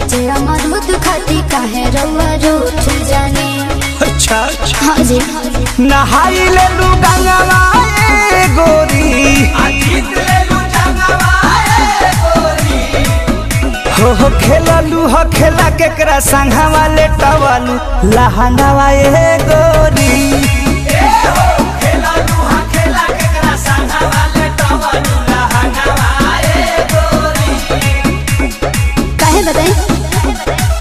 काचे अमरूद खाती काहे रउआ रूठ जाने अच्छा हाँ जी नहाई ले लू गंगवा ए गोरी हो हो खेललू हो खेला केकरा संघवा ले टवलू लहंगावा ए गोरी काहे बताई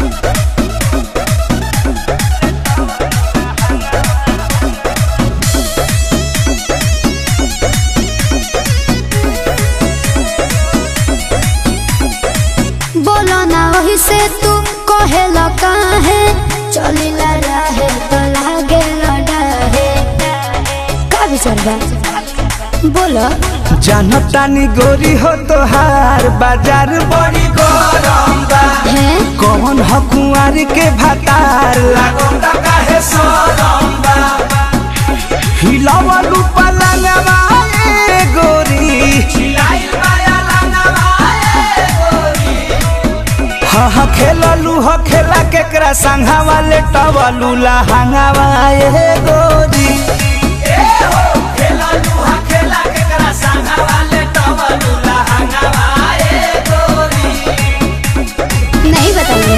बोलो ना वही से तू कहेला काहे चलिला रहे तो लागे लड़ाहे का विचार बा बोलो जानतानी गोरी हो तोहार बाजार बड़ी गरम बा है कौन हो कुंवर के भतार लागोता काहे सरम बा हिलावलू पलंगवा ए गोरी हिलाइल माया लंगवा ए गोरी हा हा खेललू हो खेला केकरा संघवा ले टवलू लहंगावा ए गोरी नहीं बताइए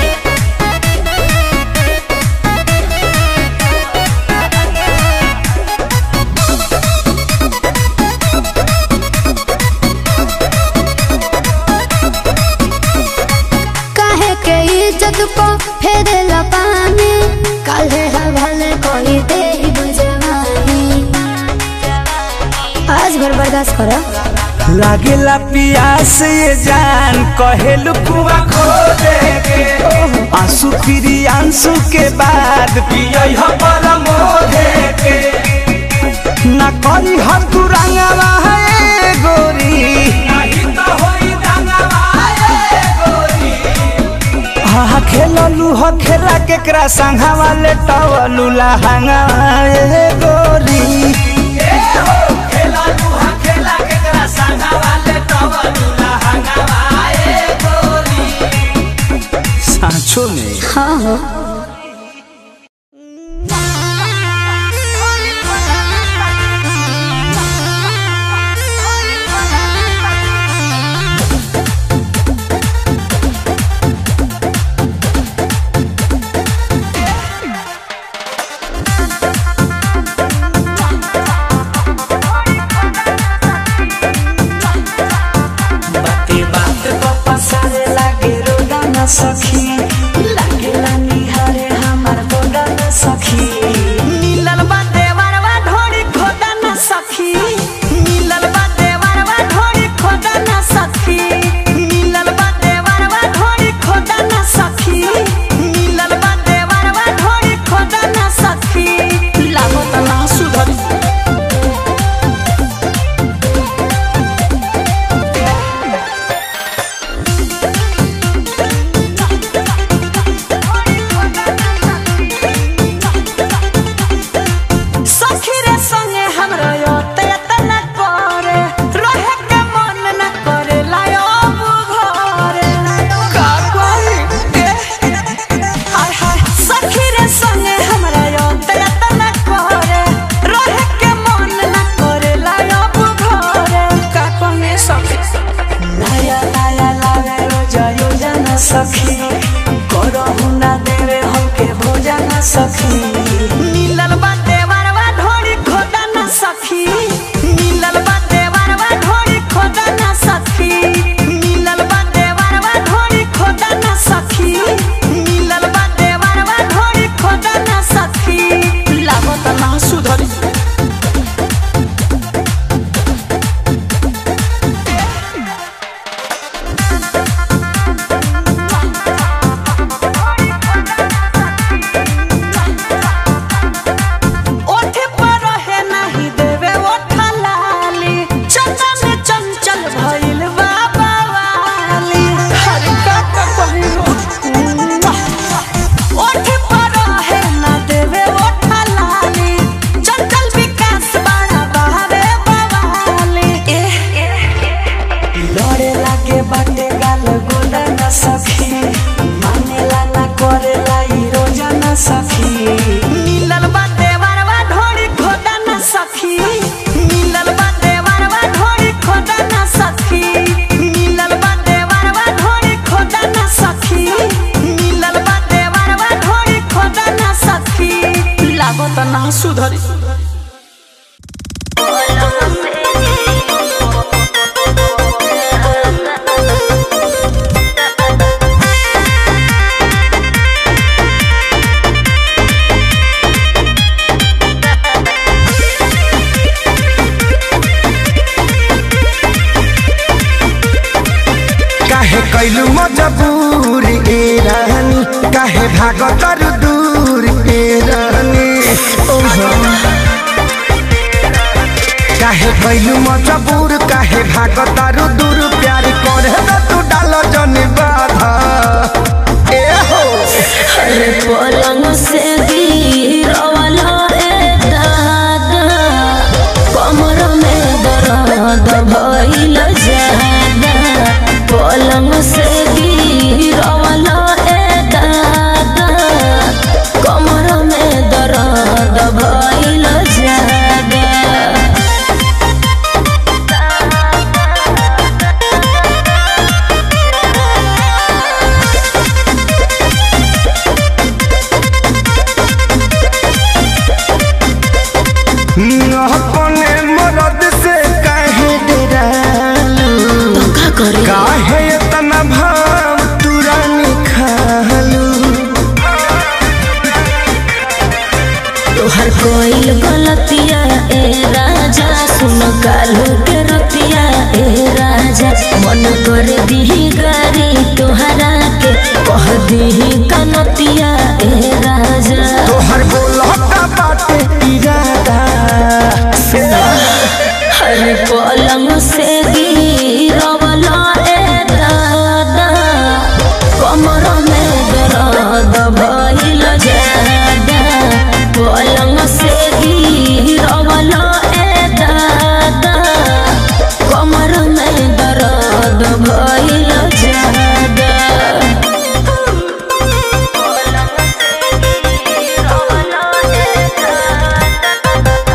काहे के इज्जत को फेरे पानी काहे हवाले कोई दे बुझवानी आज भर बर्दाश्त करो लागेला पियास ये जान कहेलू कुआ खो देगे आंसू फिरी आंसू के बाद पियई हो परमो देगे ना करी हम तू रंगवा है गोरी नहीं तो होई रंगवा है गोरी हा खेललू हो खेला केकरा संघवा ले टवलू लहंगा ए गोरी सांचो में हाँ हो बाते बात को पसारे लागे रोदा न सखी लागेला निहारे हमार गोदा न सखी मिलल बा देवरवा ढोड़ी खोदा न सखी मिलल बा देवरवा ढोड़ी खोदा न सखी मिलल बा देवरवा ढोड़ी खोदा न सखी मिलल बा देवरवा ढोड़ी खोदा न सखी लागो त ना सुधरी सखी रे संगे हमरा योते तना करे रहे के मन न करे लायो घरे का कोई हाय हाय सखी रे संगे हमरा योते तना करे रहे के मन न करे लायो घरे का कोई सखी नया नया लावे रोज योजना सखी करहु ना देवे हमके भोजन सखी मिलल बा देवरवा ढोड़ी खोदा न सखी मिलल बा देवरवा ढोड़ी खोदा न सखी मिलल बा देवरवा ढोड़ी खोदा न सखी मिलल बा देवरवा ढोड़ी खोदा न सखी लागत ना सुधरी सखी मिलल बा देवरवा ढोरी खोदा ना सखी लागत ना सुधरी काहे कैलू मजबूर ए रानी काहे भाग तर दूर ए रानी ओहो काहे कैलू मजबूर काहे भाग तर दूर प्यार करे न तू डाल जन बाधा ए हो अरे पलंग से गिरवाला रे दादा कमर में दर्द भइल जादा पलंग से गिरवाला रे दादा कमर में दर्द भइल जादा अपने मरद से काहे डरालू का करे काहे इतना भाव तुरानी खालू तोहर कोई गलतिया ए राजा सुन कालू के रतिया ए राजा मन कर दिही गारी तोहरा के कह दिही कनतिया ए राजा तोहर बोलता बाटे इरादा हर पलंग से गिरवला ए दादा कमर में दर्द भइल जादा पलंग से गिरवला ए दादा कमर में दर्द भइल जादा पलंग से गिरवला ए दादा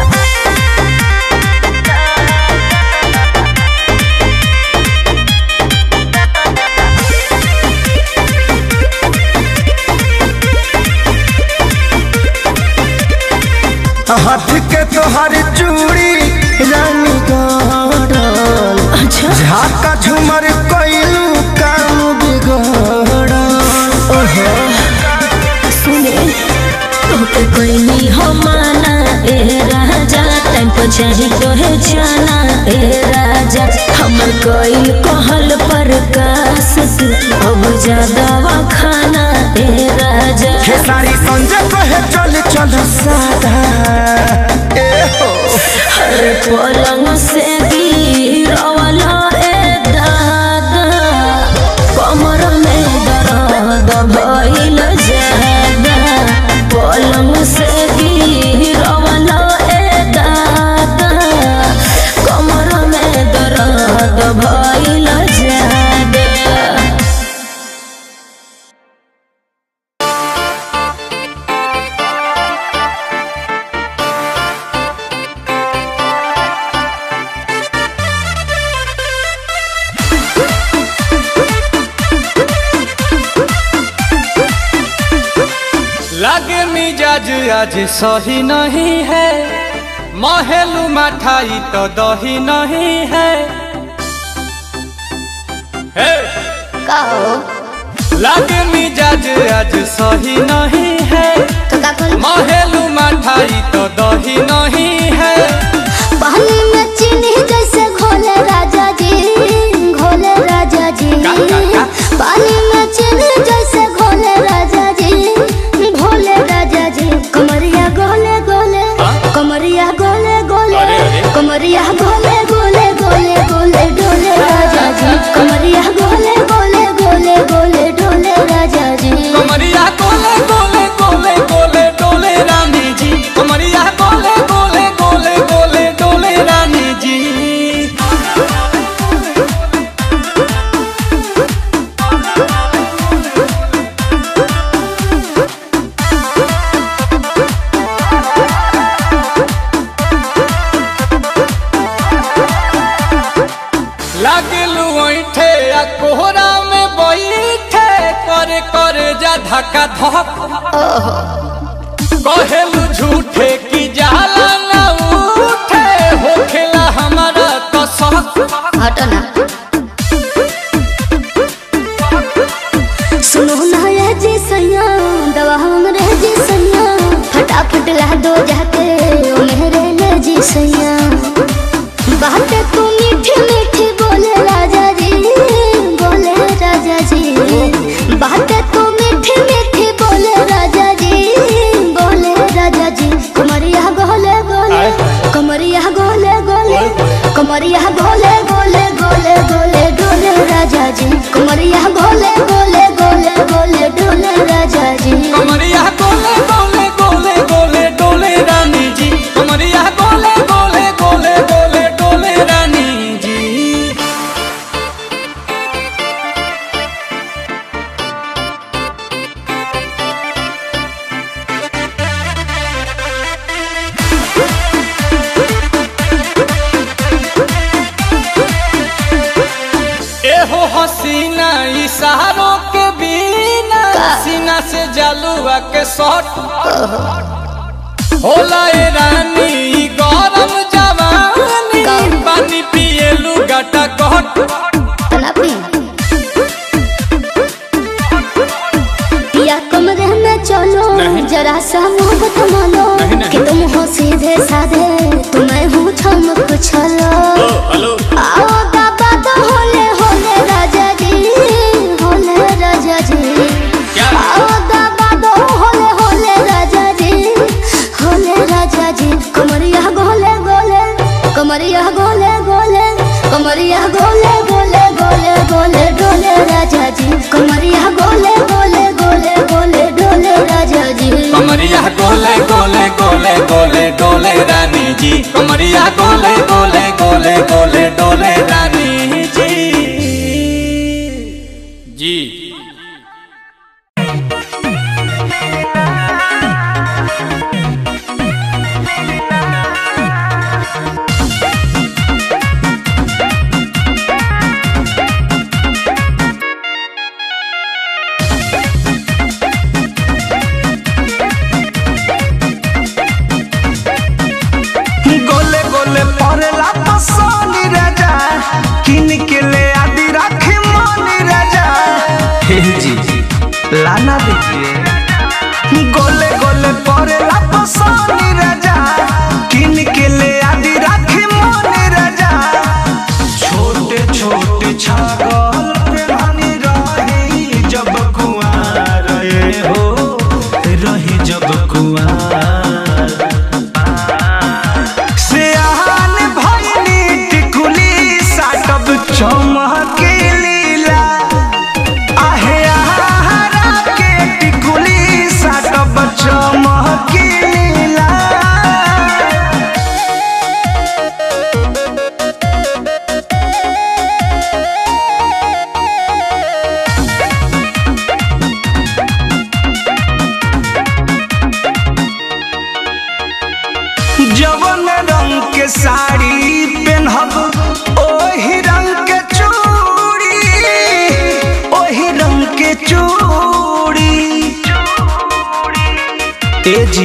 हाथ के तोहर चूड़ी रानी गड़ल अच्छा झाका झूमर कोइलू काम बिगड़ल ओहो सुने तोके कोई हो माना ए राजा टाइम पर चाही तोहे जाना ए राजा हमर कोई कहल पर कास तू अब ज्यादा खाना ए राजा खेसारी संजय कहे चल चल सादा ए हो हर पलंग से गिरवला ए दादा कमर में दर्द भइल जादा पलंग से गिरवला ए दादा कमर में दर्द भइल जादा लागे मिजाज आज सही नहीं है महलू मठाई तो दही नहीं है हे! कहो लागे मिजाज आज सही नहीं है तो का करी महलू मठाई तो दही नहीं है पानी में चीनी जैसे घोले राजा जी घोले राजा जी का, का, का? पानी में चीनी जैसे घोले राजा जी घोले राजा जी कमरिया गोले गोले हाँ? कमरिया गोले गोले अरे, अरे। कमरिया गोले गोले गोले गोले डोले राजा जी कमरिया गोले गोले गोले गोले डोले राजा जी कमरिया कोले कोले कोले कोले डोले रानी जी कमरिया कोले कोले जा धक्का धक कहेलू झूठे की जाला ना उठे होखेला हमारा तो शौक हटो ना सुनो ना ये जी सैया दवा हमरे जी सैया फटाफट ला दो जाके ओ मेरे ले जी सैया बात तू मीठी मीठी बोले राजा जी बोले राजा जी बात तू मीठी मीठी बोले राजा जी बोले राजा जी कमरिया गोले गोले कमरिया गोले गोले कमरिया गोले गोले गोले गोले डोले राजा जी कमरिया गोले गोले गोले गोले डोले राजा जी कमरिया गोले गोले गोले गोले डोले रानी जी कमरिया गोले गोले गोले गोले डोले रानी जी एहो हसीना इशारों के बिना सीना से जलुआ के शॉट होला ए रानी ई गरम जवानी पानी पिए लुगाटा कट तना पी पिया कमरे में चलो जरा सा मोहब्बत मानो कि तुम हो सीधे साधे तुम्हें हूँ छम कुछलो आओ बाबा तो होले होले राजा जी होले राजा जी आओ बाबा तो होले होले राजा जी होले राजा जी कमरिया गोले गोले कमरिया गोले गोले कमरिया गोले गोले गोले गोले डोले राजा जी कमरिया गोले गोले गोले गोले डोले राजा जी कमरिया गोले गोले गोले गोले डोले रानी जी कमरिया गोले गोले गोले गोले डोले रानी जी जी गोले गोले परेला तो सोनी राजा किन के ले आदि राखी मोनी राजा हे जी लाना दीजिए गोले गोले परेला तो सोनी राजा किन के ले आदि राखी मोनी राजा छोटे छोटे छागल पे रानी रही जब कुआर रहे हो रही जब कुआर सियान भइनी टिकुली साटब चमके लीला आहे आहारा के टिकुली साटब चमके लीला जवन रंग के साड़ी पहनब ओही रंग के चूड़ी ओही रंग के चूड़ी ए जी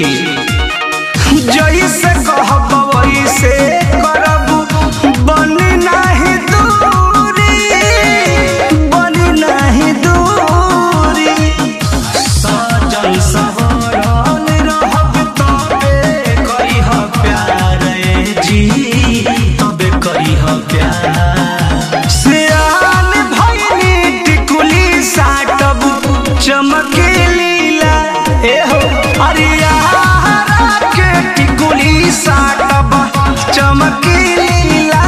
जैसे कहब वैसे करब बन नाही दूरी बन नाही दूरी सजल सवरन रहब तबे करिह प्यार ए जी तबे करिह प्यार सियान भइनी टिकुली साटब चमके लीला ए हो अरिया के टिकुली साटब चमके लीला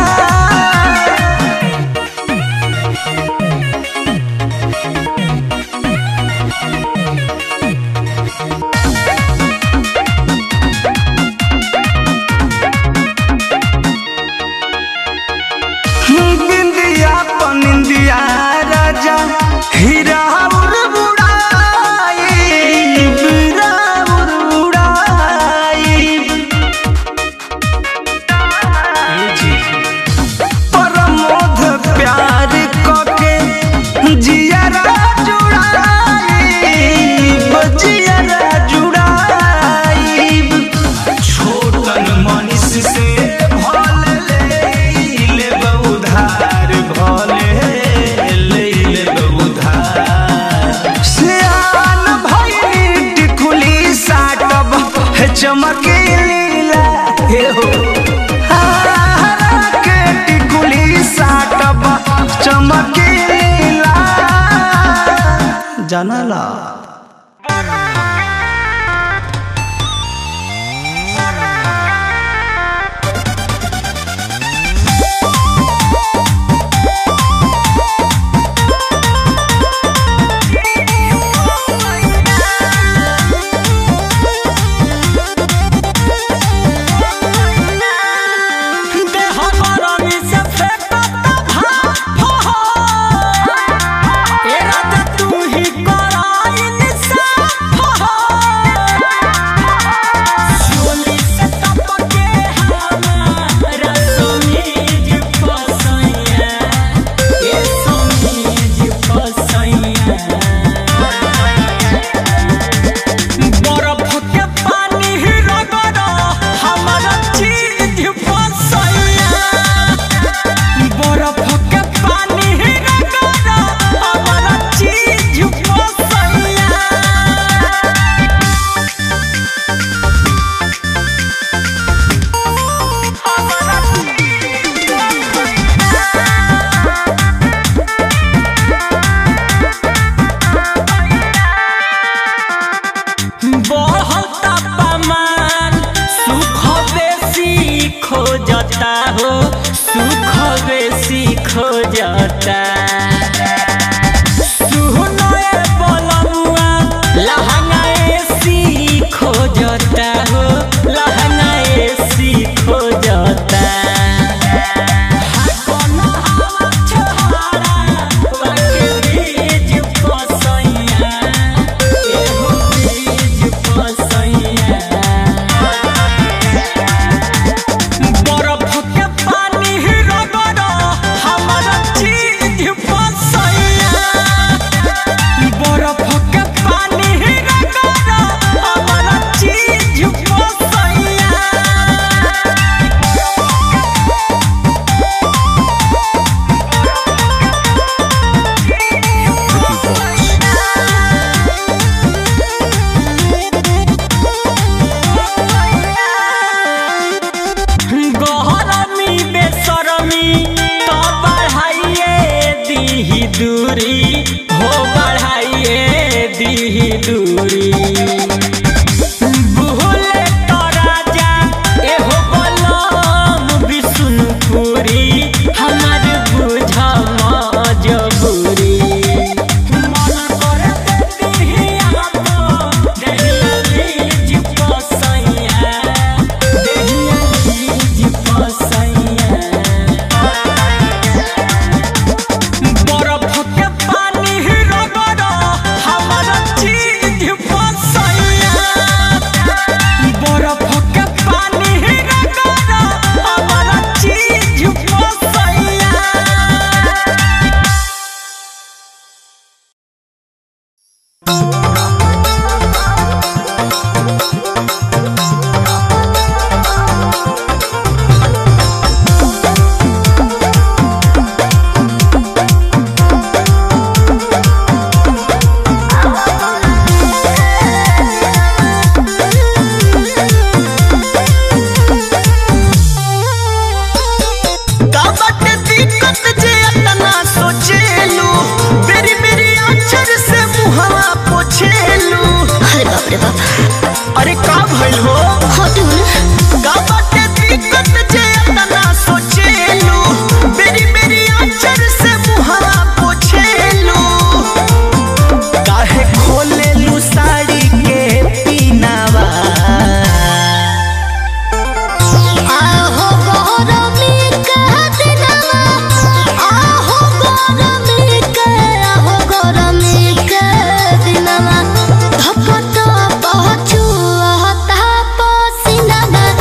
बिंदिया पनिंदिया राजा हीरा उर बुड़ाई हीरा उर बुड़ाई जानला देह गरमी से फेंकत भाप हो। ए राजा तू ही कराइन साफ हो। चोली से टपके हमारा समीज फसैया। ए समीज फसैया। बरफ के पानी रगड़ हमारा चीज फसैया बरफ के पानी रगड़ हमारा चीज फसैया बढ़ल तापमान सुख बेसी खोजता हो सुख बेसी खोजता सुहनए बलमुआ लहंगा एसी खोजता हो लहंगा एसी खोजता हाकन हवा छोहारा वाके बीज फसैया एहो बीज फसैया बरफ के पानी रगड़ हमारा चीज फसैया बरफ के पानी रगड़ हमारा चीज फसैया गहरमी बेसरमी तो बढ़ाइए दीही दूरी हो बढ़ाइए दीही दूरी बुहले तो राजा एहो बलम विष्णुपुरी हमर बुझ मजबूरी मन करे दीही आपको दहिया बीज फसैया दहिया बीज फसैया बरफ के पानी रगड़ हमारा चीज फसैया बरफ के पानी रगड़ हमारा चीज फसैया काबट दिक्कत जे अतना सोचेलू बेरी बेरी अक्षर से मुहवा पोछेलू अरे बाप रे बाप अरे का भइल हो हटू ना काबट दिक्कत जे अतना सोचेलू बेरी बेरी अक्षर से मुहवा पोछेलू काहे खोलेलू साड़ी के पीनावा आहो गरमी के दिनवा आहो गरमी के आहो गरमी के दिनवा धपत पहुँचू हता पसीनावा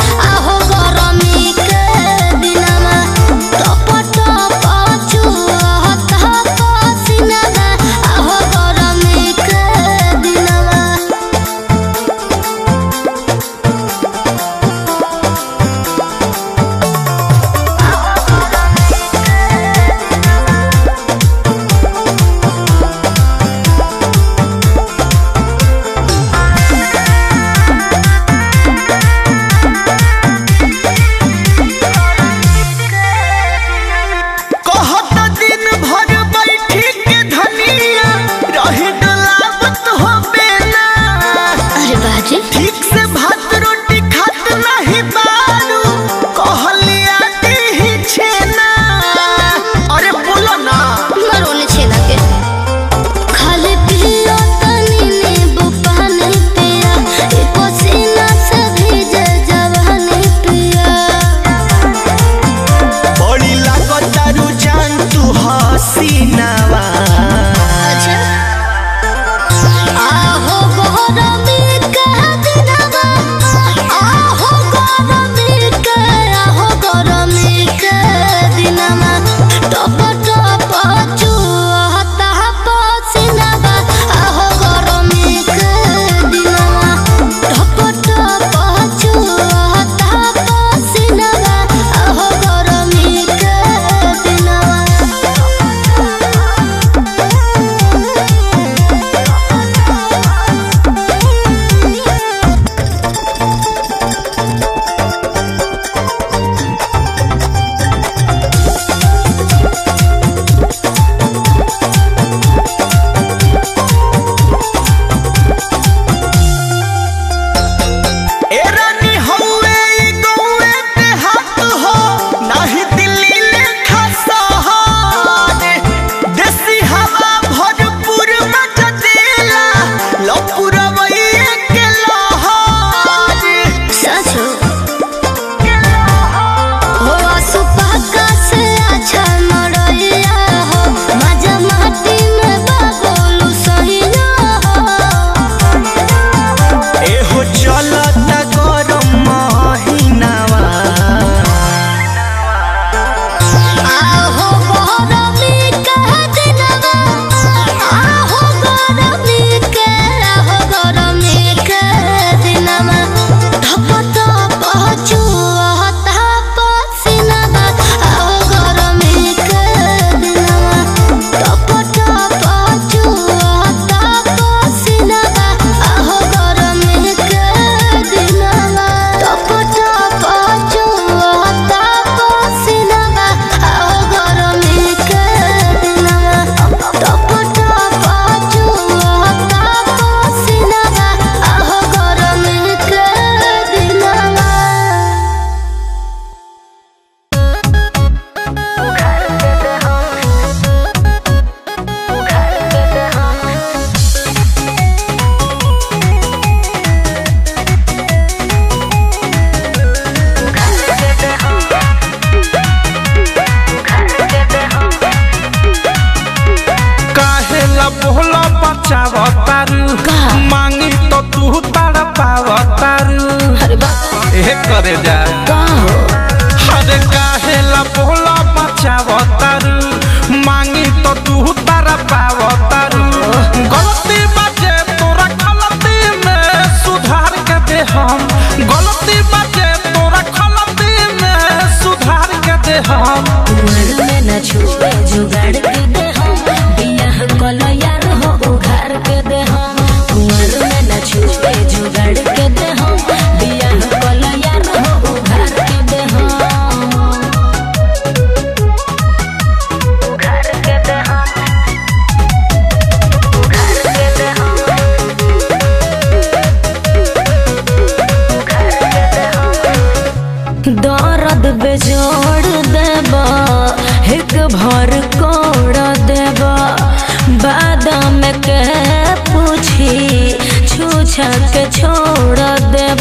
भर कोड़ देब बादाम के पूछी छूछा के छोड़ देब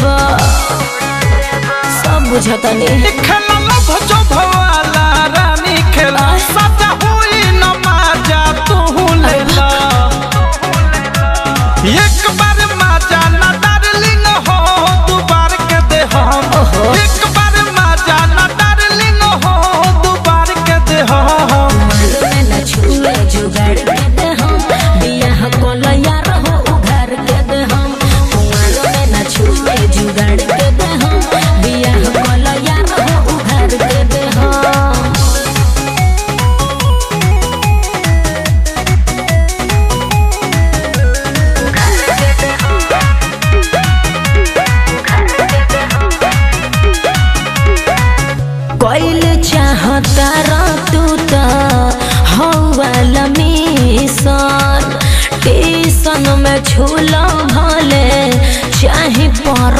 सब बुझतनी खेला लभ जो भवाला रानी खेला सजा हुई न माजा तू लेला एक बार माजा न डार्लिंग हो दू बार के दे हम एक बार माजा न डार्लिंग हो दू बार के दे हम में न छुए जुगाड़ के दे हम बियाह कोला यार हो उघार के दे हम कुंवर में न छुए जुगाड़ के दे हम बियाह कोला यार हो उघार के दे हम कोइल चाहता रा तू त हौवाला मिशन टीसन में झूला भले चाहे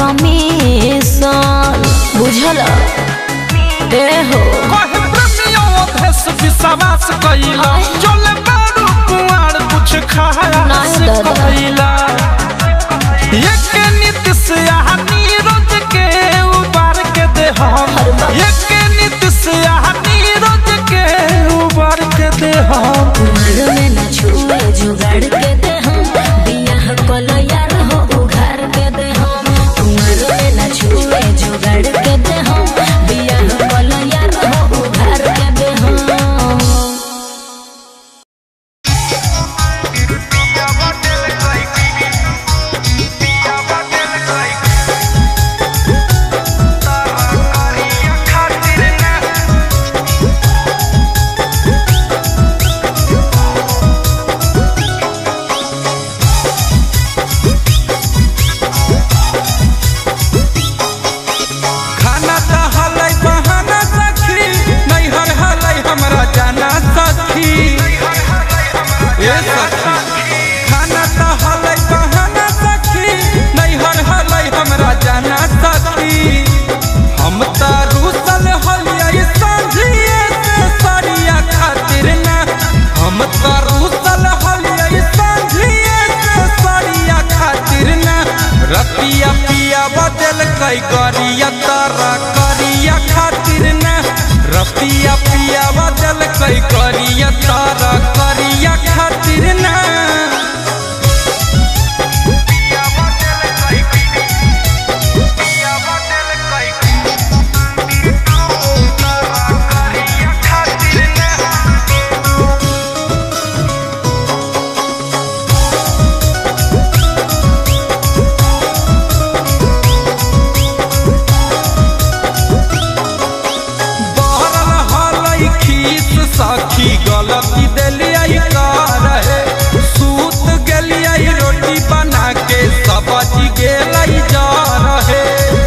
परमिशन बुझल ए हो कहे प्रेमियों भेष विश्वास कइला चले बारू कुआर कुछ खाया नहीं से दादा। कइला एक नीति से आहा नीरज के उबार के दे हम एक नीति से आहा नीरज के उबार के दे हम कुमार में न छुए जुगाड़ के दे हम बियाह कल यार हो उघार के दे हम कुमार में न छुए जुगाड़ के दे हम बियाह कल यार हो उघार के दे हम खाना त हलै बहाना सखी नैहर हलै हमरा जाना सखी ए सखी खाना त हलै बहाना सखी नैहर हलै हमरा जाना सखी हम त रूसल हलियै संझिए से सरिया खातिर ना हम त रूसल हलियै संझिए से सरिया खातिर ना रतिया पिया बदल कई गरिया तारा करिया खातिर ना रतिया पिया बदल कई गरिया तारा करिया खातिर ना बहरल हलै खीस सखी गलती देलियै रहे सूत गेलियै रोटी बना के सब्जी गेलै जा रहे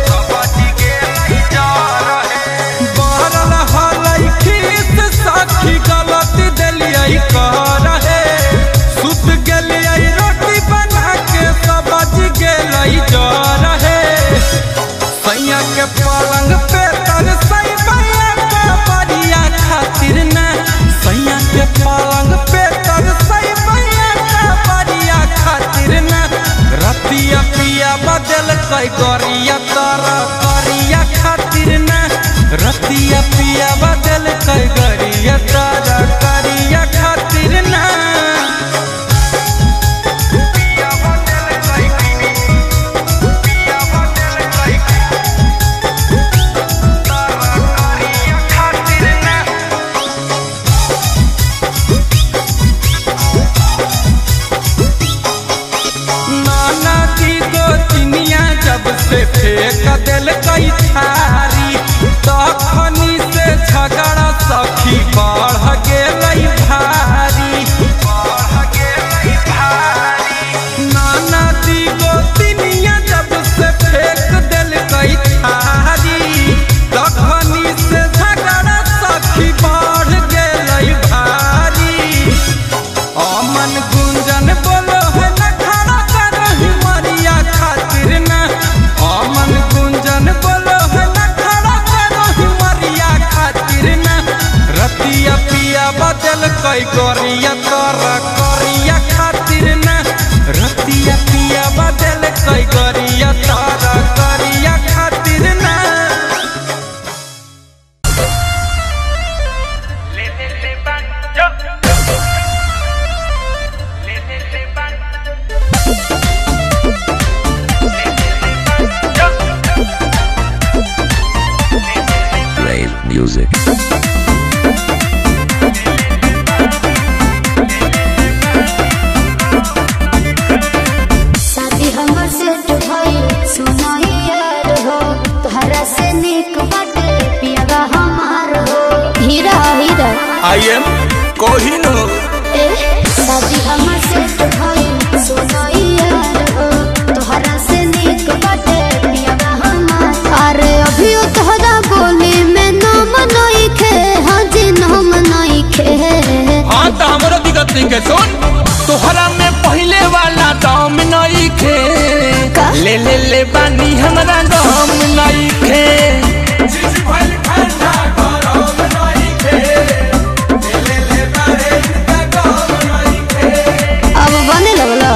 बहरल हलै खीस सखी गलती देलियै रहे सूत गेलियै रोटी बना के सब्जी गेलै जा रहे सैया के पलंग पे तर सई बैया के बरिया खातिर ना सैया के पलंग पे तर सई बैया के बरिया खातिर ना रतिया पिया बदल कई गरिया तारा करिया खातिर ना रतिया पिया बदल कई गरिया तारा करिया खातिर ना नाना जी दो चिनिया जब से फेंक दिल कई थारी तखनी से झगड़ा सखी बढ़ गेलै भारी नाना जी गो चिनिया जब से फेंक दिल कई थारी तखनी से झगड़ा सखी बढ़ गेलै भारी अमन गुंजन बोलो है न खड़ा करही मरिया खातिर न अमन गुंजन बोलो है न खड़ा करही मरिया खातिर न रतिया पिया music. शादी हमर सेट भइल सुनाई यार हो तोहरा से निक बाटे पियावा हमार हो हीरा हीरा आई एम कोहिनूर ए शादी हमर सेट भइल सुनाई यार हो तोहरा से निक बाटे पियावा हमार अरे अभी तोहरा बोली में नाम नहीं खे हाँ जी नाम नहीं खे हाँ तो हमरो दिक्कत नहीं के सुन तोहरा में पहले वाला दाम नहीं खे का? ले ले ले बानी हमरा दाम नहीं खे अब बने लगला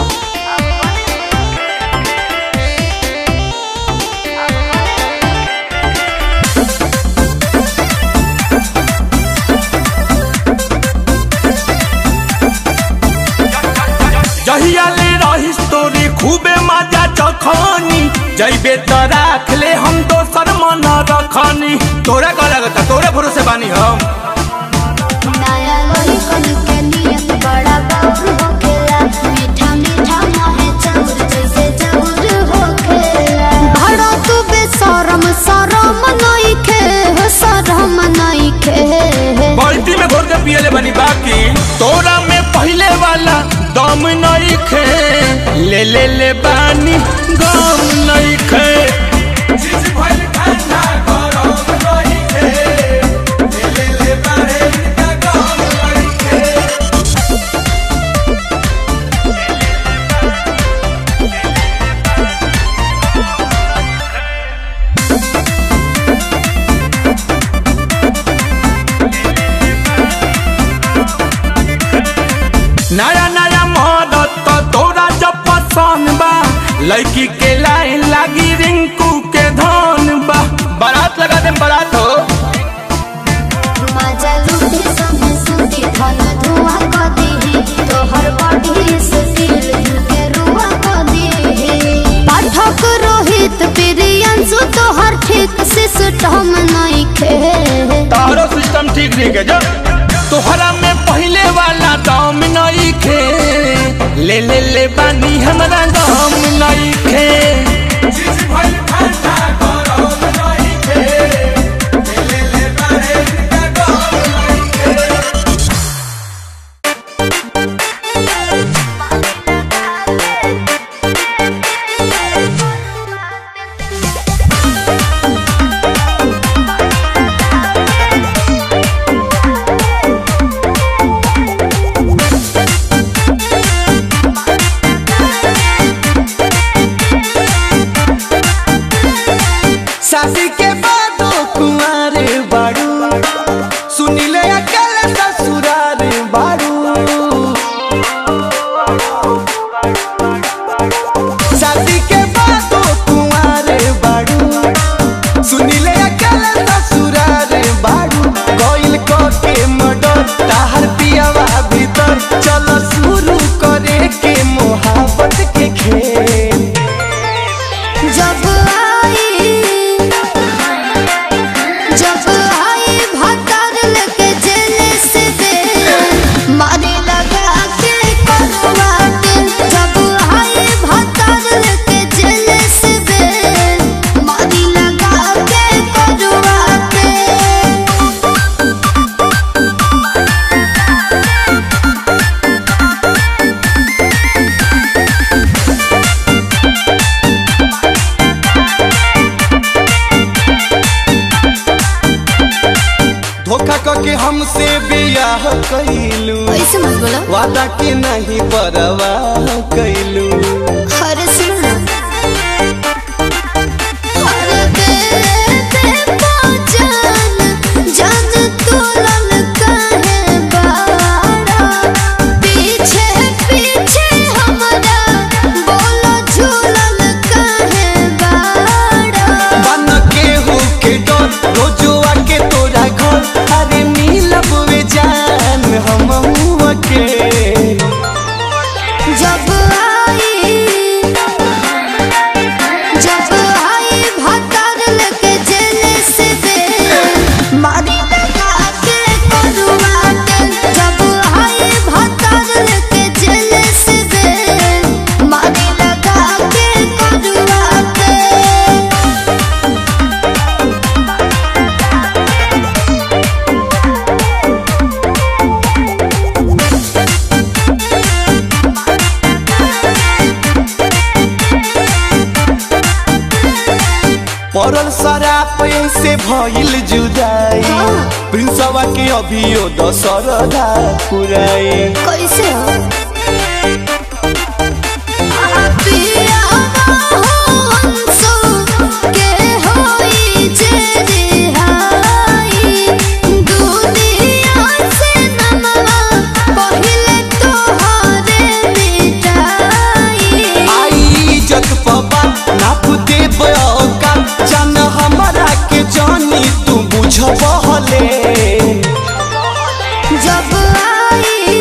जहिया ले रहिस तोरी खूबे मजा चखनी जइबे त राख ले हम दोसर मन रखनी तोरा का लगता तोरे भरोसे बानी हम नया लोही कन के नियत बड़ा बाउर होखेला मीठा मीठा मोहे चाउर जैसे चाउर होखेला भड़ा तू बेशरम शरम नहीं खे शरम नहीं खे बाल्टी में घोर के पियले बनी बाकी तोरा में पहले वाला दम नहीं खे ले ले ले बानी गम नहीं खे नया नया मदद तो तोरा जब पसंद बा लड़की के लाइन लागी रिंकू के धन बा बारात लगा दे बारात हो मजा लूटी संगे सुती धन धुआं क दीही तोहर बॉडी से दिल के रुआ क दीही पाठक रोहित प्रियंशु तोहर ठीक सिस्टम नहीं खे तारो सिस्टम ठीक नहीं के जो तोहरा में पहले वाला दाम नहीं खे ले ले ले बानी हमरा दाम नहीं खे शादी के बादो कुंवर बाड़ू सुनिले अकल ससुरार बाड़ू शादी के बादो कुंवर बाड़ू सुनिले अकल ससुरार बाड़ू कोइल को के मडर ताहर पियावा भीतर चलो शुरू करे के मोहब्बत के खेल जब आई जब आई भतर लेके जेल से दे मारी लगा के करवाट जब आई भतर लेके जेल से दे मारी लगा के करवाट धोखा करके हमसे बियाह कैलू ऐसे मत बोलो वादा के नहीं परवाह कैलू हर सुन हर दे दे पहचान जान तोलन काहे बाड़ा पीछे पीछे हमरा बोलो झूलन काहे बाड़ा बन के हो के डर रोजुआ के तोरा घर अरे मिलब वे जान हम के जब पड़ल शराब से भइल जुदाई प्रिंसवा के अभियो दशरदा पुराई कैसे हो पिया हंसो के होई जे रिहाई दुनिया से नमवा पहिले तोहरे मिटाई आई इज्जत पबा नाप दे बयोका जान हमरा के जानी तू बुझबहले जब आई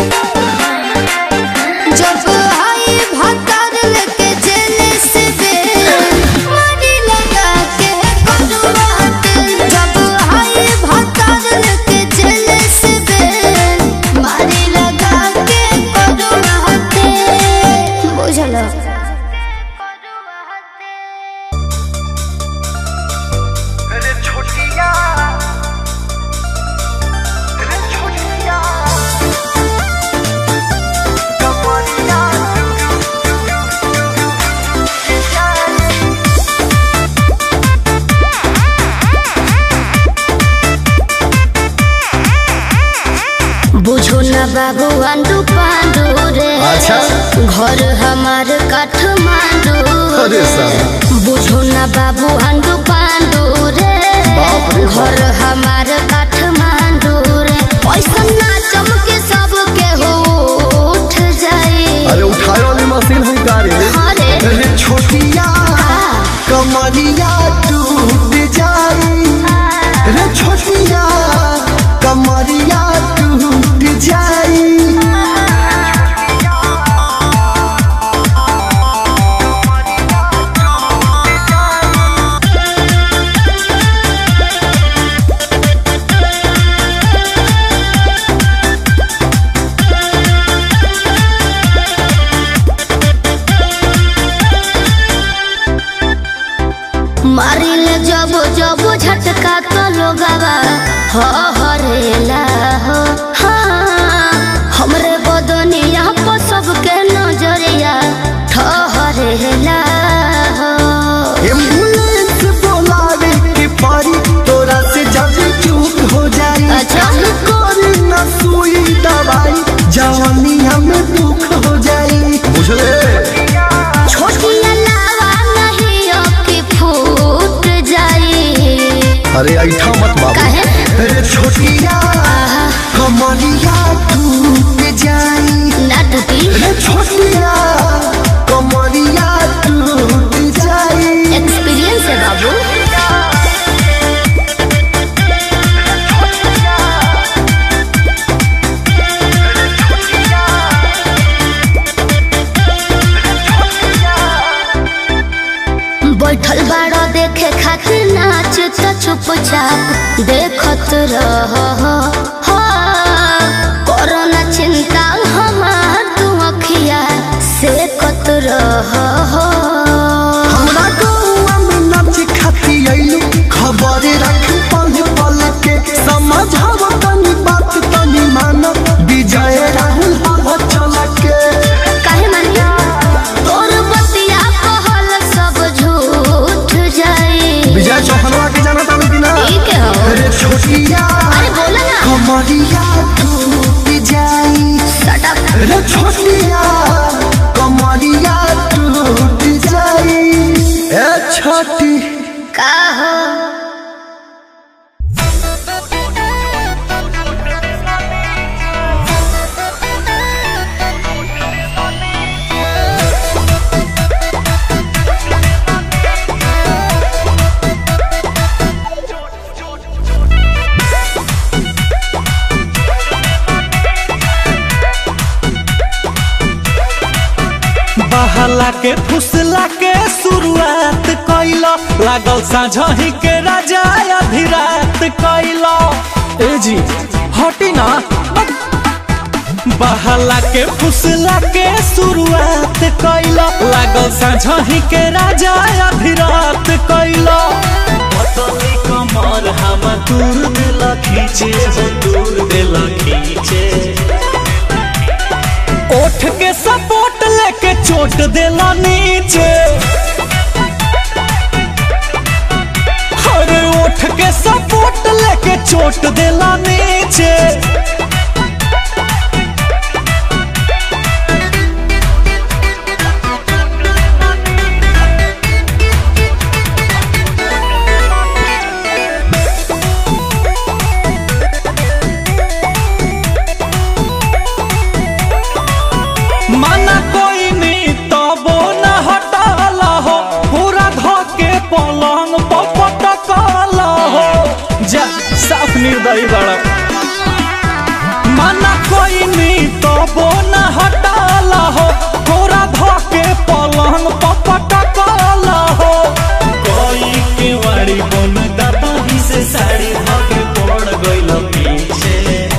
जब आई भतर लेके जेल से बेल मारी लगा के कटवात जब आई भतर लेके जेल से बेल मारी लगा के कटवात बुझलो बुझो न बाबू आंडू पांडू रे अच्छा। घर हमार काठमांडू अरे साला। बुझो न बाबू आंडू पांडू रे बाप रे बाप। घर हमार काठमांडू रे पैसा ना चमके सब के हो उठ जाए अरे उठाए वाली मशीन हुई गाड़ी अरे अरे छोटिया कमरिया टूट जाई रे छोटिया कमरिया टूट जाई मारिल जब जब झटका तो लोगवा हो हरेला हो हाँ हमरे बदनिया पर सबके नजरिया ठहरेला हो एम्बुलेंस बुलावे के परी तोरा से जब चूक हो जाई अच्छा। कोरी न सुई दवाई जवानी हमें दुख हो जाई बुझले छोटिया लावा नहीं अबकी फूट जाई अरे ऐठा मत बाबू काहे अरे छोटिया कमरिया टूट जाई ना टूटी अरे छोटिया कमरिया टूट जाई एक्सपीरियंस है बाबू बैठल बाड़ा देखे खातिर नाच त चुपचाप देखत रह कोरोना चिंता हमार तू अखिया से कत रह हमरा गौआ में नाच खाती आइलू खबर रख पल पल के समझाव तनी बात तनी मान विजय राहुल हवा चल के काहे मानी तोर बतिया कहल सब झूठ जाई विजय चौहनवा के जाना था कि ना ठीक है हो अरे छोटिया अरे बोला ना कमरिया टूट जाई Shut up. अरे छोटिया कमरिया टूट जाई ए छोटी का हो बहला के फुसला के शुरुआत कैलो लागल साझही के राजा अभिरात कैलो ए जी हटी ना बहला के फुसला के शुरुआत कैलो लागल साझही के राजा अभिरात कैलो पतली कमर हम दूर दिल खींचे हो दूर दिल खींचे ओठ के सपोर्ट लेके चोट देला नीचे उठ के सपोर्ट लेके चोट देला नीचे माना कोई नहीं तबो न हटाला हो पूरा धोके पलंग पटकाला हो जा साफ निर्दयी बड़ा माना कोई नहीं तबो न हटाला हो पूरा धोके पलंग पटकाला हो कोई के वाड़ी बन दबाही से साड़ी धोके पड़ गइल पीछे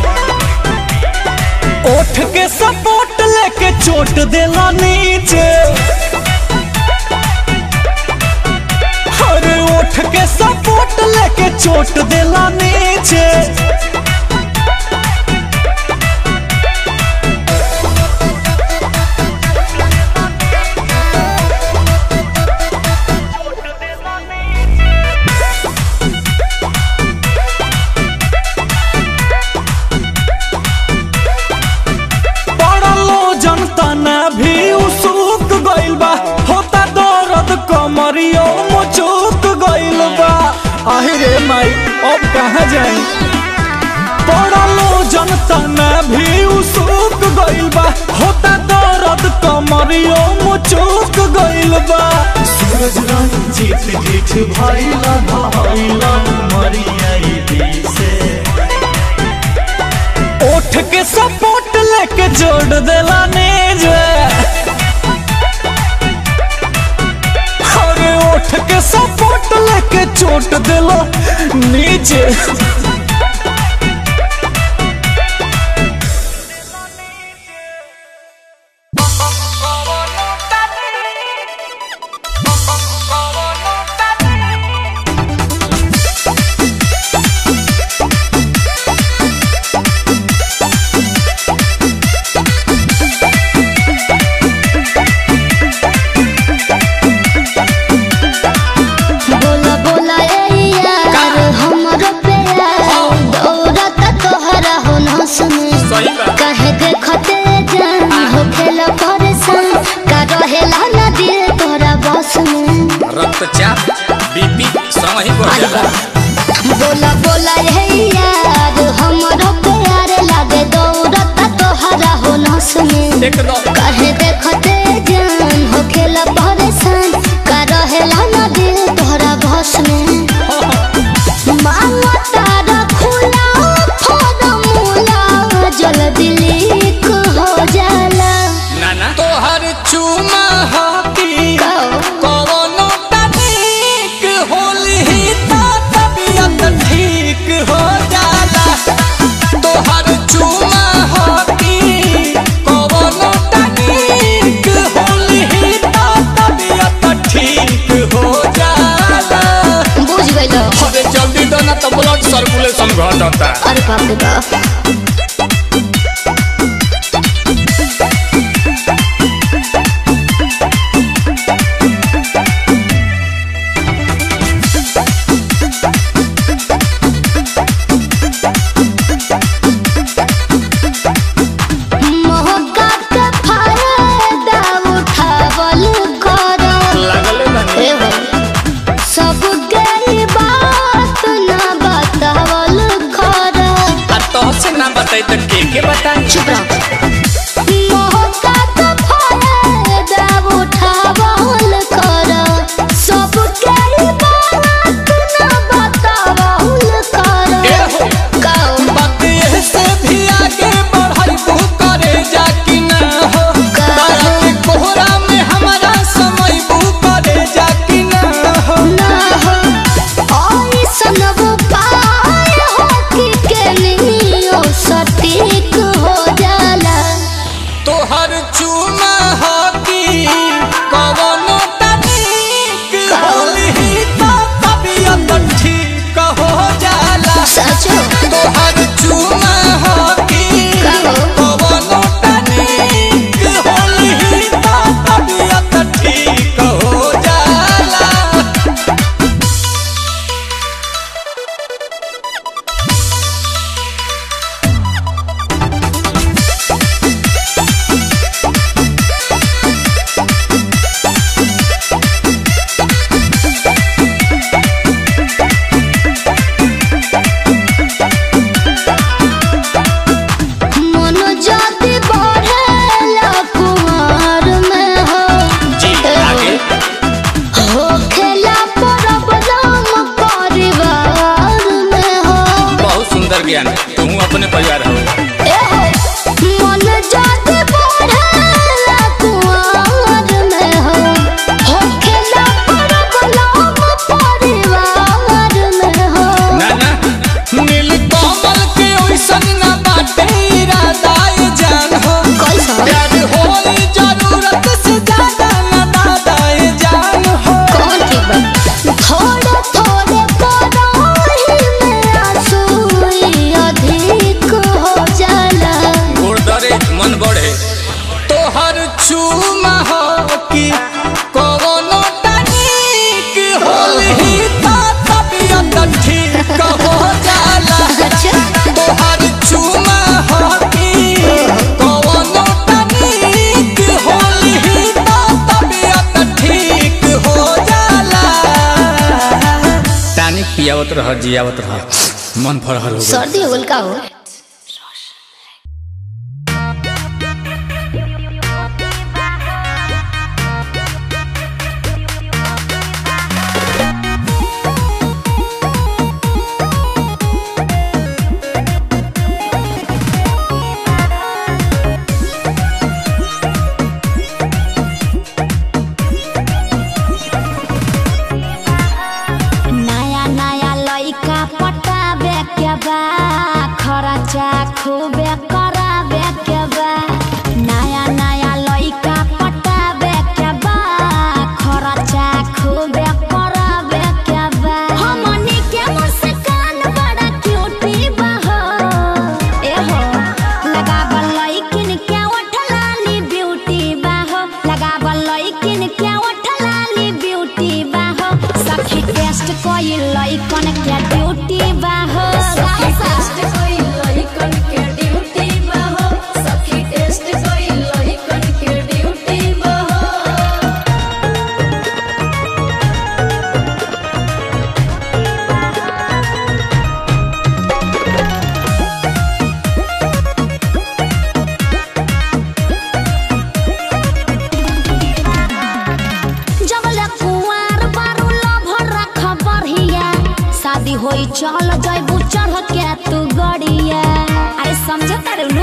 उठ के सपोर्ट लेके चोट देला नीचे अरे उठ के सपोर्ट लेके चोट देला नीचे पड़लो जनता न भी उसुक गइल बा होता दर्द कमरियो मुचुक गइल बा आहिरे माई अब कहाँ जाई पड़लो जनता न भी उसुक गइल बा होता दर्द कमरियो मुचुक गइल बा सूरज रंजीत जीठ भइला भइला मरियाई दिसे उठ के सपोर्ट लेके जोड़ देला नीज अरे उठ के सपोर्ट लेके चोट देला नीचे बोला बोला ए यार हमरो प्यार दौड़त तोहरा हो नस में कहे देखते जान हो खेला परेशान का रहेला ना दिल तोरा बस में रक्तचाप बीपी समय ही बढ़ जाला बोला बोला ए यार हमरो प्यार लागे दौड़त तोहरा हो नस में एकदम कहे देखते जान हो खेला परेशान का रहेला ना दिल तोहरा बस में मांगा तारा खुला फॉर्मूला जल्दी लीक हो जाला नाना तोहर चुमा हाथी कवनो तनिक होली त तबियत ठीक हो जाला तोहर चुमा हाथी कवनो तनिक होली त तबियत ठीक हो जाला बुझ गइलो अरे जल्दी दो ना तो ब्लड सर्कुलेशन घटता अरे बाप रे बाप मौका के फायदा उठावल करो लागले बानी ए भाई सब गई बात ना बतावल कर आ तोहसे ना बताई तो के के बताई चुप रहो मौका तो फायदा उठावल कर सब गई बात ना बतावल ए कर हो कहो बात ये से भी आगे बढ़ाई तू करे जा कि ना हो तारा के कोहरा में हमारा समय बू करे जा कि ना हो ना हो ऐसन वो पाए हो कि के लियो सटीक हो जाला जियावत रह जियावत रह मन फरहर हो गइल। सर्दी हो गल का हो नया नया लइका पटाबे के बा खर्चा खूबे कराबे के बा नया नया लइका पटाबे के बा खर्चा खूबे कराबे के बा हमनी के मुस्कान बड़ा क्यूटी बा हो ए हो लगावल लइकिन के ओठलाली ब्यूटी बा हो लगावल लइकिन के ओठलाली ब्यूटी बा हो सखी टेस्ट कोई लइकन के ड्यूटी बा हो सखी टेस्ट कोई लइकन के ड्यूटी बा हो सखी टेस्ट कोई लइकन के ड्यूटी बा हो जबले कुंवार बारू लभर रख बढ़िया शादी होई चल जैबू चढ़ के तू गड़िया अरे समझ तारू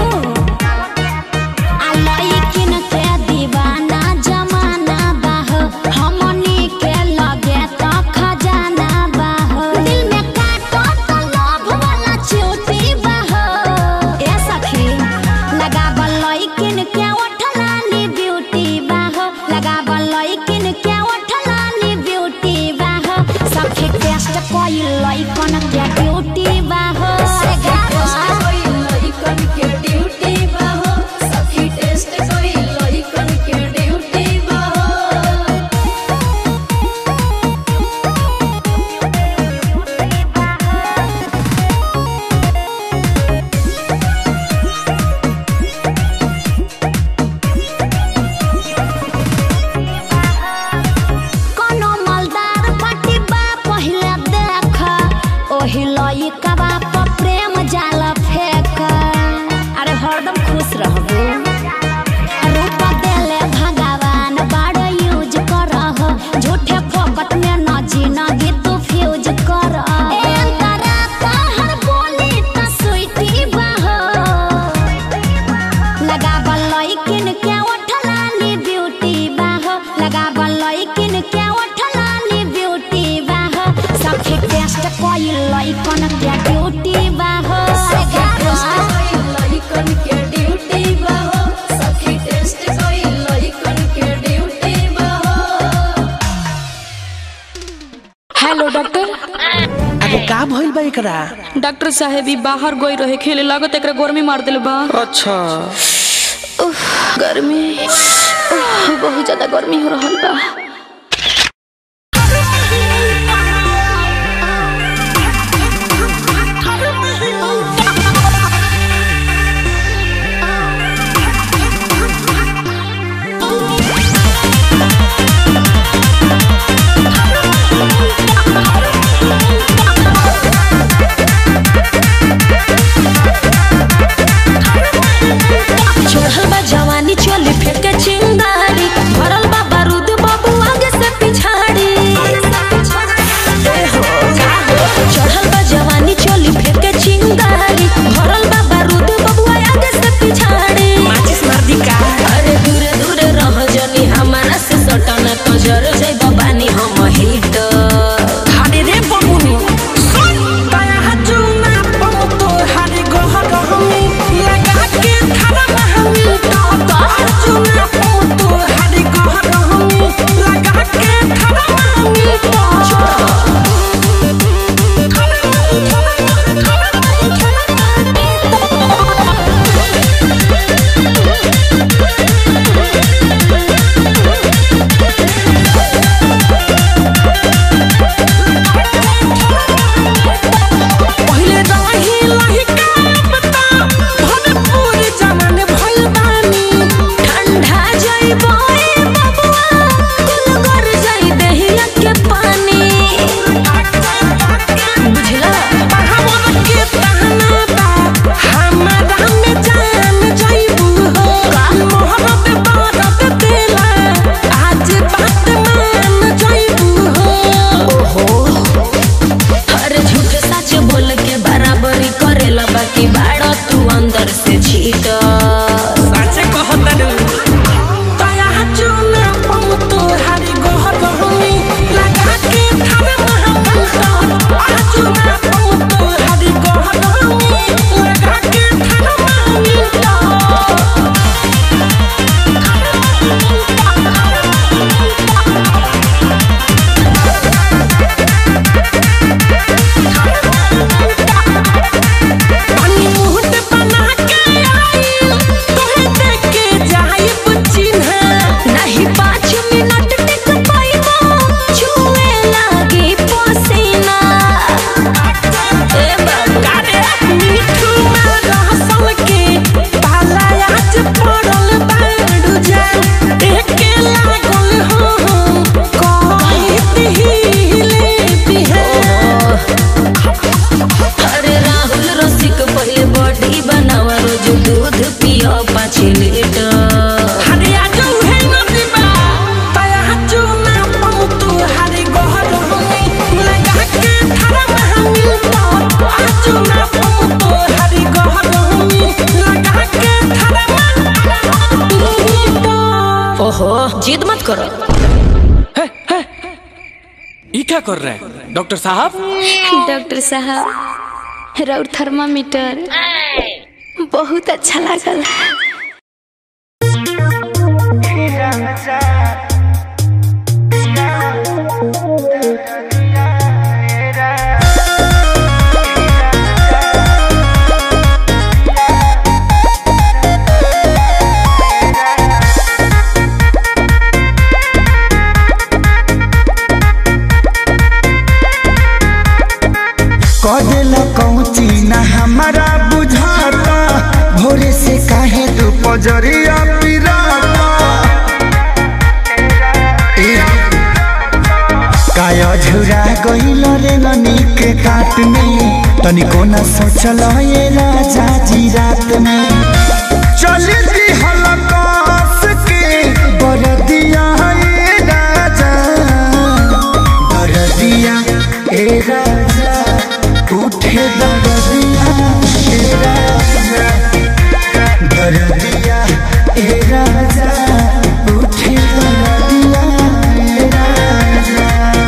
आ लइकिन के दीवाना जमाना बाहो हमनी के लगे त खजाना बाहो दिल में काटो त लव वाला चोटी बाहो ए सखी लगावल लइकिन के ओठलाली ब्यूटी बाहो लगावल लइकिन के ओठलाली ब्यूटी बाहो सखी टेस्ट कोई लइकन के ड्यूटी बाहो कोई लइकन के ड्यूटी बाहो सखी टेस्ट कोई लइकन के ड्यूटी बाहो कोनो मलदार पट्टी बा पहिले देख ओही लइका बा प प्रेम जाल फेक अरे हरदम खुश रहबू रूप देले भगवान बड़ यूज करह झूठे फोकट में न जिनगी तू फ्यूज कर ए अंतरा तहर बोली त स्वीटी बहो लगावल लइकिन के ओठलाली ब्यूटी बाहो लगावल लइकिन के ओठलाली ब्यूटी बाहो सखी टेस्ट कोई लइकन के ड्यूटी बाहो लइकन के ड्यूटी बाहो सखी टेस्ट कोई लइकन के ड्यूटी बाहो हेलो डॉक्टर अरे का भइल बा एकरा डॉक्टर साहेब ई बाहर गई रहे खेले लागत एकरा गर्मी मार दिल बा अच्छा उफ, गर्मी उफ, बहुत ज्यादा गर्मी हो रहल बा चढ़ल बा जवानी चली फेंके चिंगारी भरल बा बारूद बाबू आगे से पिछाड़ी ए हो, का हो? चढ़ल बा जवानी चली फेंके चिंगारी भरल बा बारूद बाबू आगे से पिछाड़ी माचिस मार दी का अरे दूरे दूरे रह जनी हमारा से सटना तो जर जाई बानी हम हिट हाडे रे बमुनी दया हजुना पमो तो हाडे गहर हमी लगा के थारा महमी तो तो हजुना पमो तो हाडे गहर हमी लगा के थारा महमी तो Thank हो जिद मत करो ये क्या कर रहे हैं डॉक्टर साहब डॉक्टर साहब राउर थर्मामीटर बहुत अच्छा लागल कदेला कौची ना हमारा बुझाता भोरे से काहे तू पजरिया पिराता ए, काया झुरा गइल रे ननी के काट में तनिको न सोचल ये राजा जी रात में चल दी हलकास के बरदिया ए राजा बरदिया ए राजा उठे दरदिया ए राजा दरदिया ए राजा उठे दरदिया ए राजा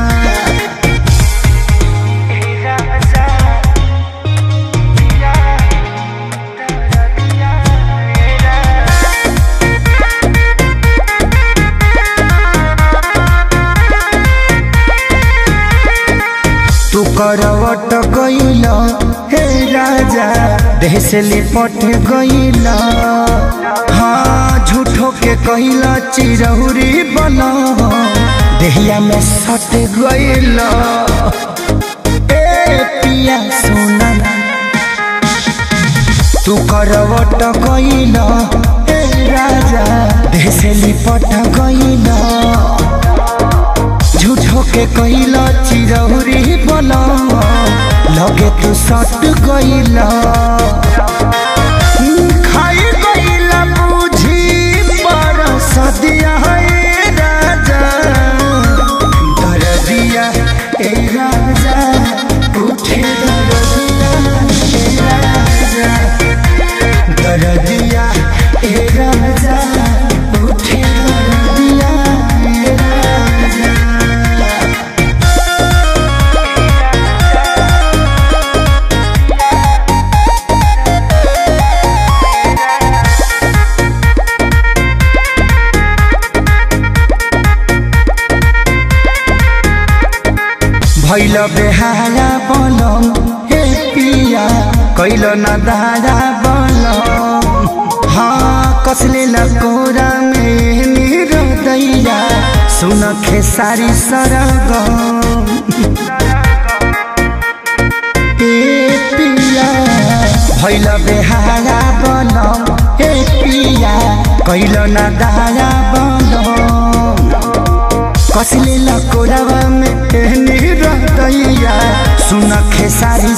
तू करवट गइल हे राजा देह से लिपट गइल हाँ झूठो के कइल चिरहुरी बन देहिया में सट गइल ए पिया सोना तू करवट गइल हे राजा देह से लिपट गइल झूठो के कइला चिरौरी बना लगे तू सट गइला खाई गइला बुझी पर सदिया ए राजा दरदिया ए राजा उठे दरदिया ए राजा दरदिया ए राजा उठे दरदिया ए राजा भैल बेहारा बनम हे पिया कैल न दारा बनम हाँ कसले न कोरा में मेरो दैया सुन खेसारी सरगम ए पिया भैल बेहारा बनम हे पिया कैल न दारा बनम कसले लकोरावा में एहनी रहतैया सुन खेसारी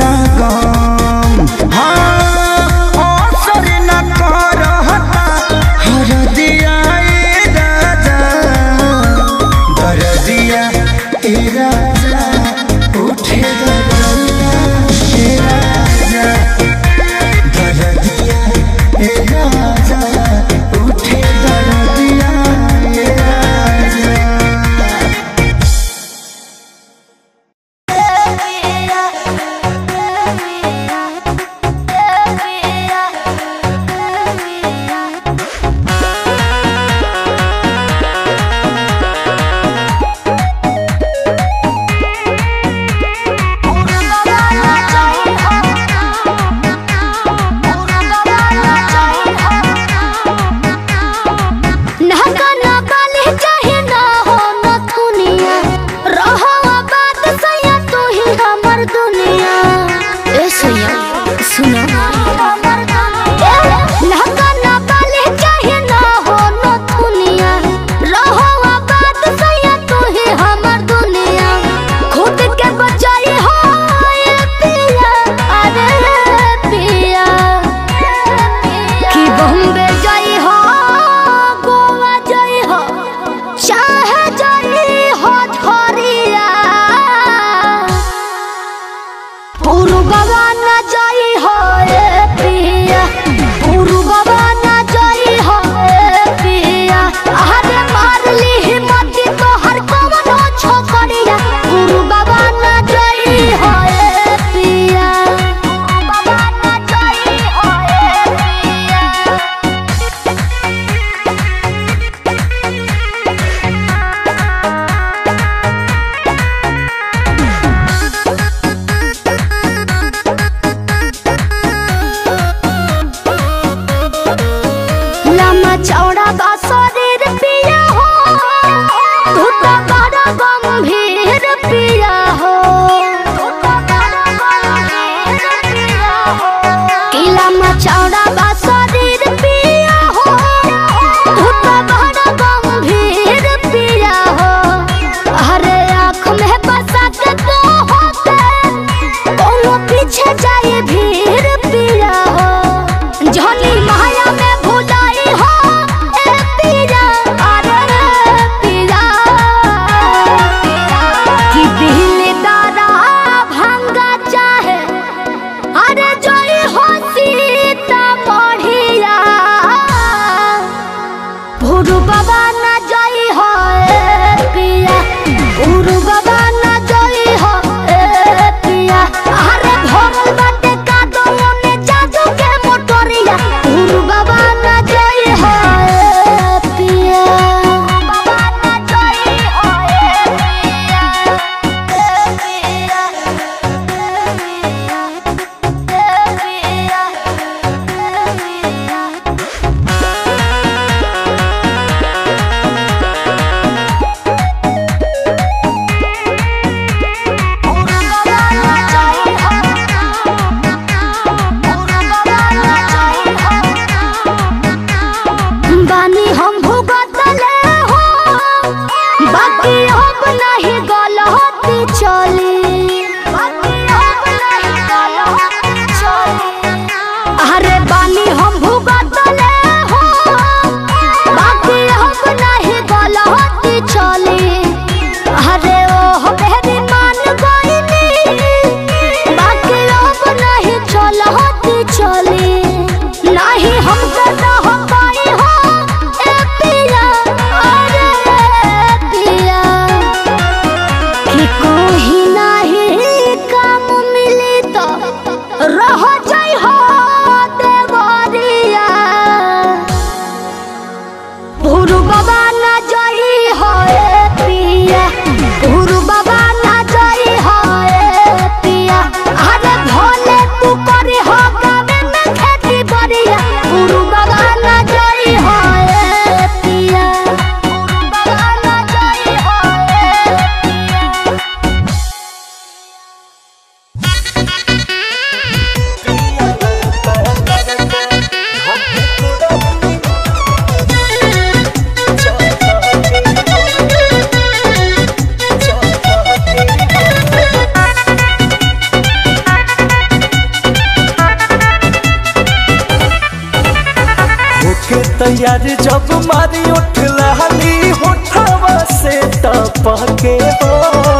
सरगम हाँ असर न करहता हरदिया ए राजा दरदिया ए राजा उठे दरदिया ए राजा दरदिया ए राजा उठे दरदिया ए राजा पिया मारी उठ लहली होठवा से टपके हो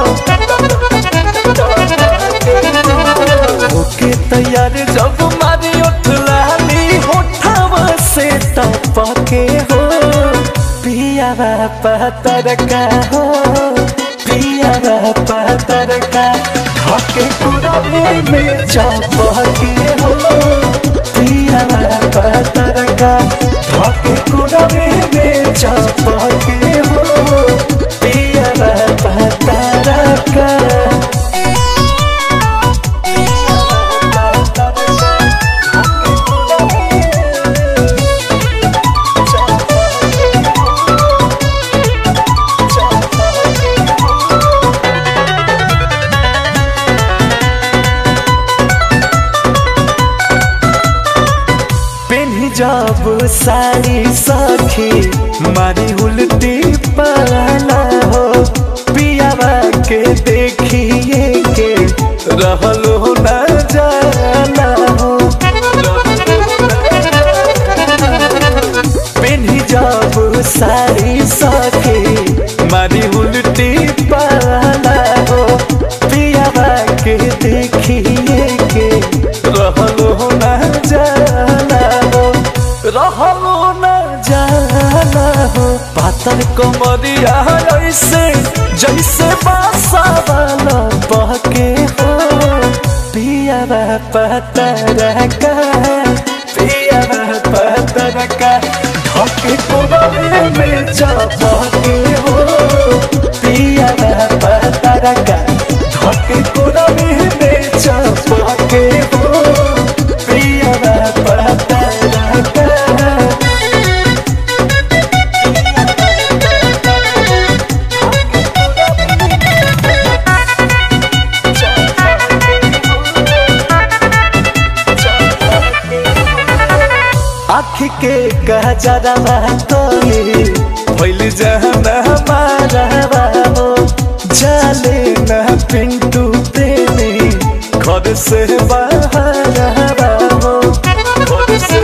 ओके तैयार जब मारी उठ लहली होठवा से टपके हो पिया पतर का हो पिया पतर का हके कुरवे में चपके हो पिया पतर का हके कुरवे में चपके हो पिया पतर का पेन्ही जब साड़ी सखी मारी उल्टी पाला हो पियावा के देखिए के रहलो न जाला हो पेन्ही जब साड़ी सखी मारी उल्टी पाला हो पियावा के देखिए के रहलो न जाला हो रहलो न जाला हो पातर कमरिया ऐसे जैसे बासा वाला बहके हो पिया पतर का पिया पतर का धके कोबरे में चपके हो पिया पतर का धके कोबरे में चपके हो पिया पतर का आँख के गजरवा तोली भइल जहन हमारा बाबो जाले न पिंटू प्रेमी घर से बाहर बाबो घर से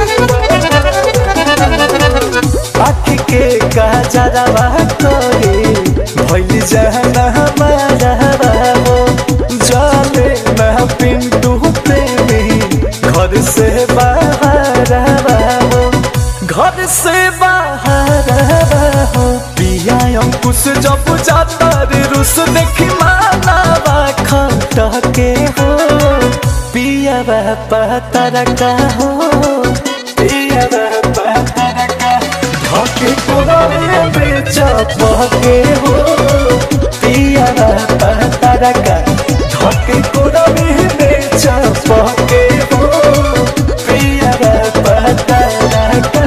आँख के गजरवा तोली भइल जहन हमारा बाबो जाले न पिंटू प्रेमी घर से बाहर बाबो घर से बाहर बाबो पिया अंकुश जब जाता रे रुस देखी मालावा खटके हो पिया पतर का हो पिया पतर का धके कोरे में चपके हो पिया पतर का धके कोरे में चपके हो पिया पतर का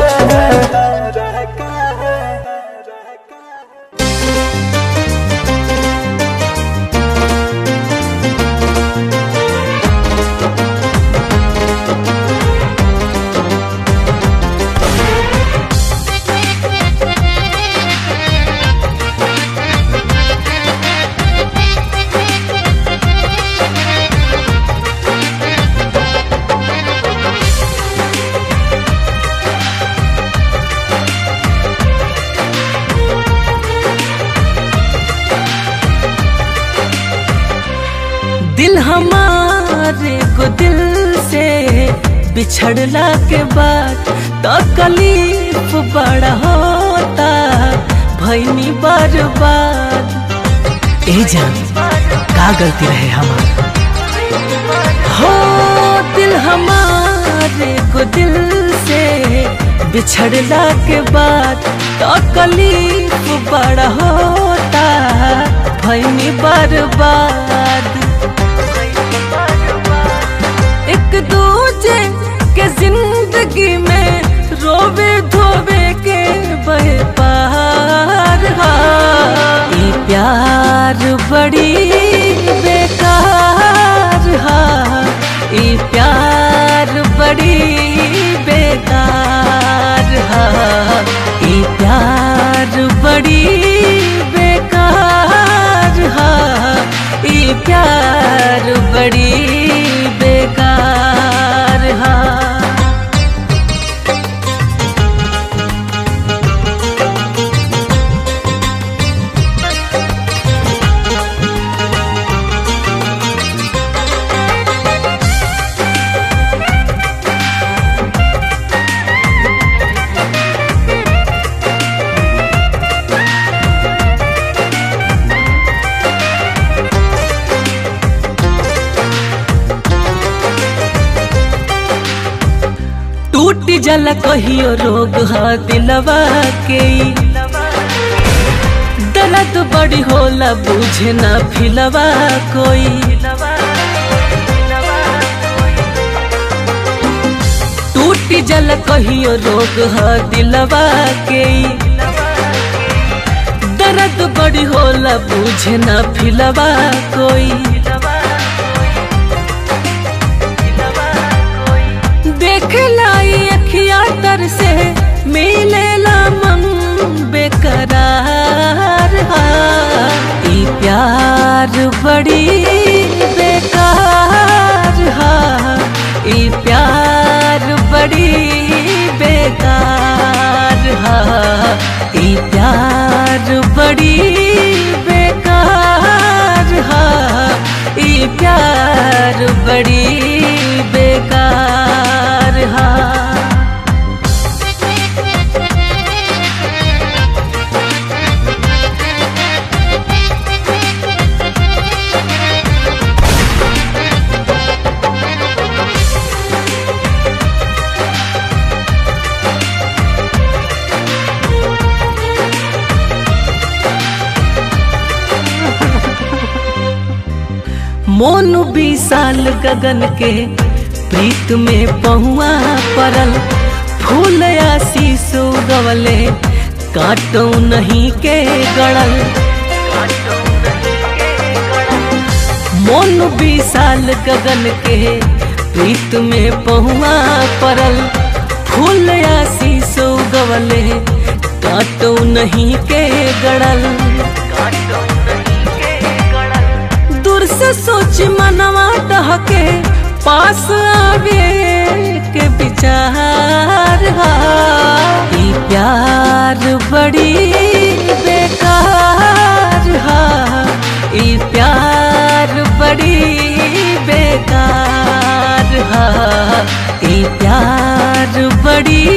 दिल हमारे को दिल से बिछड़ला के बाद तकलीफ बड़ा होता भैनी बर्बाद ए जान का गलती रहे हमारा हो दिल हमारे को दिल से बिछड़ला के बाद तकलीफ बड़ा होता भैनी बर्बाद एक दूजे के जिंदगी में रोवे धोवे के बहे पार हा। ई प्यार बड़ी बेकार हा ई प्यार बड़ी बेकार हा ई प्यार बड़ी बेकार हा जाला कहियो रोग ह दिलवा के दर्द बड़ी होला बुझे ना फिलवा कोई टूटी जल कहियो रोग ह दिलवा के दर्द बड़ी होला बुझे ना फिलवा कोई देख लाई अखिया तर से मिलेला मन बेकरार हा ई प्यार बड़ी बेकार हा ई प्यार बड़ी बेकार हा ई प्यार बड़ी बेकार हा ई प्यार बड़ी बेकार हा मोन विशाल गगन के प्रीत में पहुआ परल फूल आशीष उगवले काटो नहीं के गड़ल मोन विशाल गगन के प्रीत में पहुआ परल फूल आशीष उगवले काटो नहीं के गड़ल दूर से सोच मनवा टहके पास आवे के विचार हा ई प्यार बड़ी बेकार हा ई प्यार बड़ी बेकार हा ई प्यार बड़ी